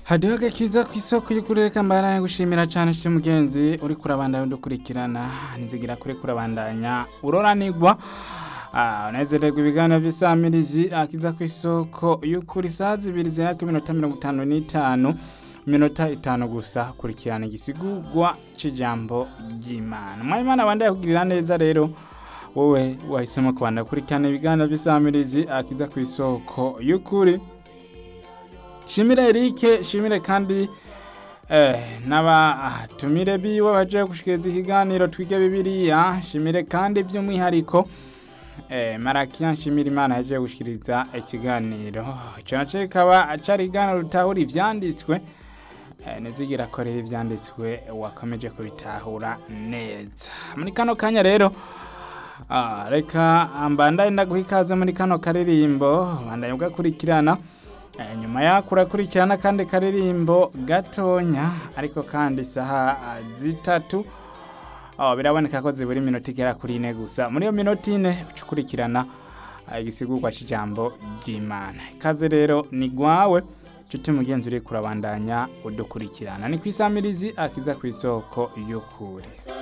hadiho agakiza ku isoko y'ukurere mbana gushimira cyane nshuti mugenzi uri kurabandanya udukurikirana nzigira kuri kurabandanya uroranigwa unezererwa ibiganiro by'isamirizi akiza ku isoko y'ukuri saa zibiri zihaka iminota mirongo itanu n'itanu iminota itanu gusa kurikirana igisigurwa cy'ijambo ry'imana mwayimana abandaye kugirira neza rero wowe wahisemo kubanda kurikirana ibiganiro by'isamirizi akiza ku isoko y'ukuri shimire Eric shimire kandi eh n'abatumire biwe baje gushikiriza ikiganiro twige bibiliya shimire kandi by'umwihariko eh marakiya shimire imana yaje gushikiriza ikiganiro ico naco kikaba acari ikiganiro rutahura ivyanditswe eh, nizigira ko rero ivyanditswe wakomeje kubitahura neza muri kano kanya rero Ah, reka mbandaye ndaguha ikaze muri kano karirimbo bandaye ugakurikirana Eh, nyuma yako urakurikirana kandi karirimbo gatonya ariko kandi isaha ah, zitatu oh, biraboneka ko zibura iminota igera kuri ine gusa muri iyo minota ine uca ukurikirana ah, igisigurwa cy'ijambo ry'imana ikaze rero ni gwawe nshuti mugenzi uri kurabandanya udukurikirana ni ku isamirizi akiza ku isoko y'ukuri